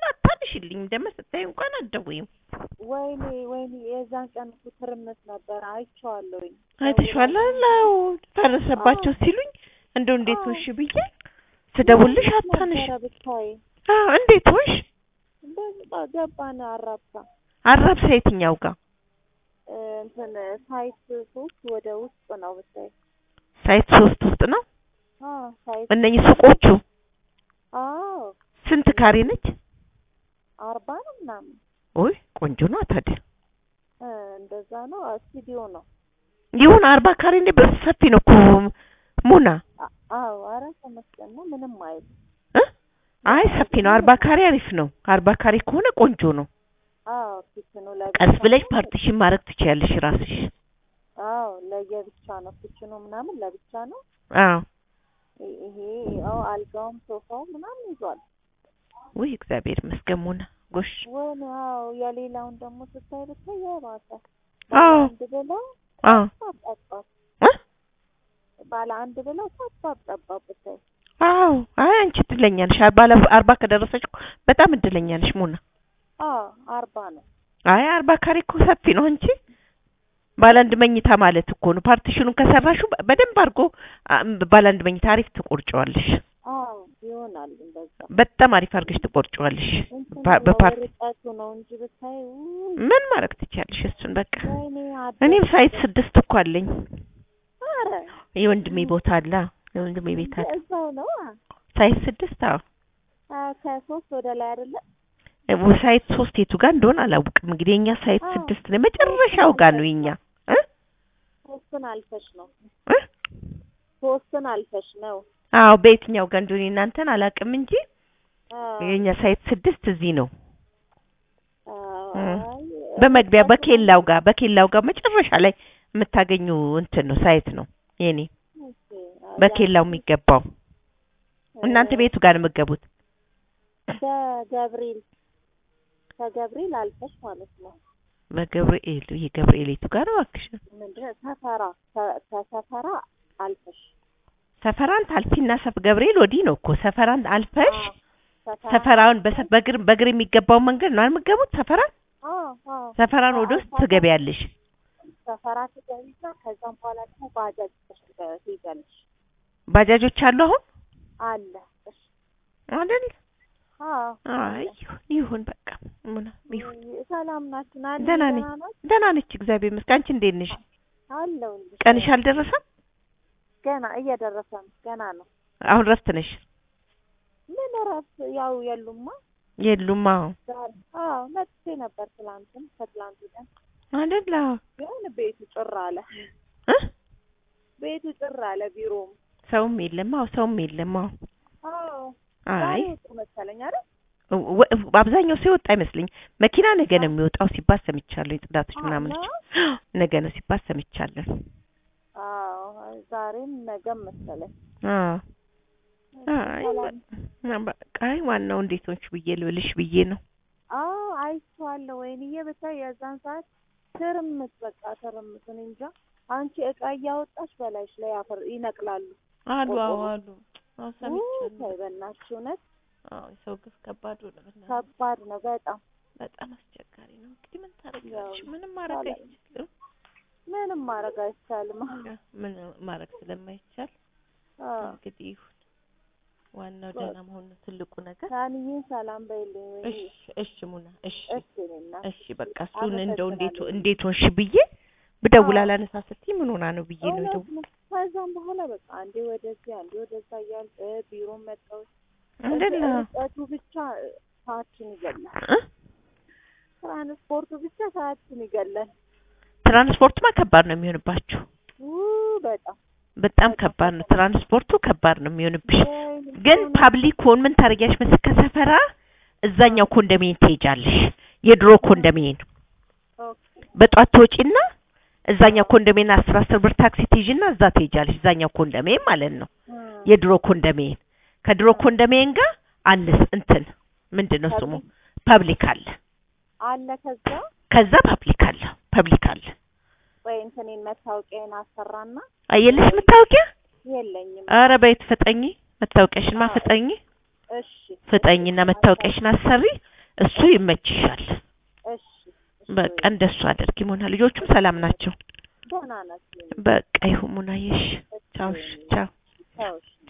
አታንሽልኝ ደግሞ ስታይ እንኳን አትደውይም። ወይኔ ወይኔ የዛን ቀን እኮ ትርምስ ነበር አይቼዋለሁኝ። አይተሽዋል? አዎ ፈረሰባቸው ሲሉኝ እንደው እንዴት ሆንሽ ብዬ ስደውልሽ አታንሽ። ነበረ ብታይ አዎ እንዴት ሆንሽ? እንደዛ ገባን አራብሳ አራብሳ የትኛው ጋር እ፣ እንትን ሳይት ሶስት ወደ ውስጥ ነው ብታይ። ሳይት ሶስት ውስጥ ነው አዎ ሳይት እነኚህ ሱቆቹ። አዎ ስንት ካሬ ነች? አርባ ነው ምናምን ኦይ ቆንጆ ነው ታዲያ። እ፣ እንደዛ ነው ስቱዲዮ ነው። ይሁን አርባ ካሬ እንደ በስ ሰፊ ነው እኮ ሙና አ- አዎ ኧረ ተመስገን ነው ምንም አይል እ? አይ ሰፊ ነው። አርባ ካሬ አሪፍ ነው። አርባ ካሬ ከሆነ ቆንጆ ነው። አዎ ኪችኑ ለብቻ ቀስ ብለሽ ነው። ፓርቲሽን ማድረግ ትችያለሽ ራስሽ። አዎ ለየብቻ ነው ኪችኑ ምናምን ለብቻ ነው። አዎ ይ- ይሄ ያው አልጋውም ሶፋው ምናምን ይዟል። ውይ እግዚአብሔር ይመስገን ሙና ጎሽ። ወይኔ አዎ የሌላውን ደግሞ ስታይ ብታይ የባሰ አዎ አንድ ብለው አዎ ጠባብ ጠባብ እ? ባለ አንድ ብለው ጠባብ ጠባብ ብታይ አዎ አይ አንቺ እድለኛ ነሽ። ባለ አርባ ከደረሰች እኮ በጣም እድለኛ ነሽ ሙና። አዎ አርባ ነው። አይ አርባ ካሬ እኮ ሰፊ ነው እንጂ ባለ አንድ መኝታ ማለት እኮ ነው። ፓርቲሽኑን ከሰራሹ በደንብ አድርጎ አ- ባለ አንድ መኝታ አሪፍ ትቆርጨዋለሽ። አዎ ይሆናል እንደዛ። በጣም አሪፍ አድርገሽ ትቆርጨዋለሽ። እንትን ባ- ነው በፓርቲ ርቀቱ ነው እንጂ ብታይ ውይ ምን ማድረግ ትችያለሽ? እሱን በቃ ወይኔ እኔም አደረ ሳይት ስድስት እኮ አለኝ። ኧረ የወንድሜ ቦታ አለ የወንድሜ ቤት አለ። እዛው ነው አ ሳይት ስድስት አዎ አ፣ ከሶስት ወደ ላይ አይደለ እ፣ ሳይት ሶስት የቱ ጋር እንደሆነ አላውቅም። እንግዲህ የኛ ሳይት አዎ። ስድስት ነው መጨረሻው ጋር ነው የኛ እ ሶስትን አልፈሽ ነው እ ሶስትን አልፈሽ ነው አዎ በየትኛው ጋር እንደሆነ እናንተን አላውቅም እንጂ አዎ የኛ ሳይት ስድስት እዚህ ነው አዎ እ። አይ፣ በመግቢያ ርቀቱ በኬላው ጋር በኬላው ጋር መጨረሻ ላይ የምታገኙ እንትን ነው ሳይት ነው የኔ ኦኬ፣ አዎ፣ በኬላው የሚገባው እናንተ ቤቱ ጋር ነው የምትገቡት በገብርኤል ከገብርኤል አልፈሽ ማለት ነው በገብርኤል ይሄ ገብርኤል የቱ ጋር ነው እባክሽ ምንድን ነው ሰፈራ ከ- ከሰፈራ አልፈሽ ሰፈራን ታልፊና ሰፍ ገብርኤል ወዲህ ነው እኮ ሰፈራን አልፈሽ አዎ፣ ሰፈራ ሰፈራውን በሰ- በእግር በእግር የሚገባውን መንገድ ነው የምትገቡት ሰፈራን አዎ አዎ ሰፈራን ወደ ውስጥ ትገቢያለሽ ሰፈራ ትገቢና ከዛም በኋላ ደግሞ ባጃጅ ይዘሽ ትገ- ትይዛለሽ ባጃጆች አሉ አሁን አለ እሺ አይደል አዎ አይ ይሁን ይሁን በቃ ምን ይሁን ሰላም ናችሁ ናኒ ደህና ነኝ ናት ደህና ነች እግዚአብሔር ይመስገን አንቺ እንዴት ነሽ አለሁልሽ ቀንሽ አልደረሰም ገና እየደረሰ ነው ገና ነው አሁን ረፍት ነሽ ምን እረፍት ያው የሉማ የሉም አዎ ዛሬ አዎ መጥቼ ነበር ትላንትም ከትላንት ቀን አይደል አዎ ግን ቤቱ ጭር አለ እ ቤቱ ጭር አለ ቢሮም ሰውም የለም አዎ ሰውም የለም አዎ አዎ አይ ዛሬ ወጡ መሰለኝ አይደል ወ- አብዛኛው ሰው የወጣ አይመስለኝ መኪና ነገ ነው የሚወጣው ሲባል ሰምቻለሁ የጽዳቶች አዎ፣ ምናምኖች ነው? ነገ ነው ሲባል ሰምቻለሁ አዎ ዛሬም ነገም መሰለኝ አዎ አይ ሰላም በ- በቃ አይ ዋናው እንዴት ሆንሽ ብዬ ልብልሽ ብዬ ነው አዎ አይቼዋለሁ። ወይንዬ ብታይ የዛን ሰዓት ትርምስ በቃ ትርምስ። እኔ እንጃ አንቺ እቃ እያወጣሽ በላይሽ ላይ አፈር ይነቅላሉ። አሉ አዎ፣ አሉ አዎ ውይ ሰምቻለሁ ተይ በእናትሽ እውነት አዎ የሰው ግፍ ከባድ ሆነ በእናትሽ ከባድ ነው በጣም በጣም አስቸጋሪ ነው እንግዲህ ምን ታደርጊያለሽ ያው ምንም ማድረግ ሰላም። አይቻልም ምንም ማድረግ አይቻልም። ምን ማድረግ ስለማይቻል አዎ እንግዲህ ይሁን ዋናው ደህና መሆን ነው ትልቁ ነገር ታንዬን ሰላም በይልኝ። ወይኔ እሺ እሺ ሙና እሺ እሺ እኔ እናት እሺ በቃ እሱን እንደው እንዴት አመሰግናለሁ። እንዴት ሆንሽ ብዬ ብደውል አዎ። አላነሳ ስትይ ምን ሆና ነው ብዬ ነው እውነት ደው ነው። ከዛም በኋላ በቃ አንዴ ወደዚህ አንዴ ወደዛ እያል ቢሮ መጣሁ። እንደላ ርቀቱ ብቻ ሰዓትን ይገላል። እ? ትራንስፖርቱ ብቻ ሰዓትን ይገላል። ትራንስፖርትማ ከባድ ነው የሚሆንባችሁ ውይ በጣም በጣም ከባድ ነው ትራንስፖርቱ ከባድ ነው የሚሆንብሽ ወይኔ ግን እውነት ፓብሊኩን ምን ታደርጊያለሽ መሰለሽ ከሰፈራ እዛኛው ኮንዶሚኒየም ትሄጃለሽ የድሮ ኮንዶሚኒየም ኦኬ በጧት ትወጪና እዛኛው ኮንዶሚኒየም አስር አስር ብር ታክሲ ትይዥና እዛ ትሄጃለሽ እዛኛው ኮንዶሚኒየም ማለት ነው እ የድሮ ኮንዶሚኒየም ከድሮ ኮንዶሚኒየም ጋር አንስ እንትን ምንድን ነው ስሙ ፐብሊክ አለ አለ ከዛ ከዛ ፐብሊክ አለ ፐብሊክ አለ ወይ እንትኔን መታወቂያን አሰራና አየለሽ መታወቂያ የለኝም። ኧረ በይት ፍጠኝ መታወቂያሽንማ አዎ። ፍጠኝ እሺ ፍጠኝና መታወቂያሽን አሰሪ እሱ ይመችሻል። እሺ እሺ በቃ እንደሱ አድርጊ ሙና። ልጆቹም ሰላም ናቸው። ደህና ናቸው። በቃ ይሁን ሙናዬ። እሺ ቻው። እሺ ቻው። ቻው እሺ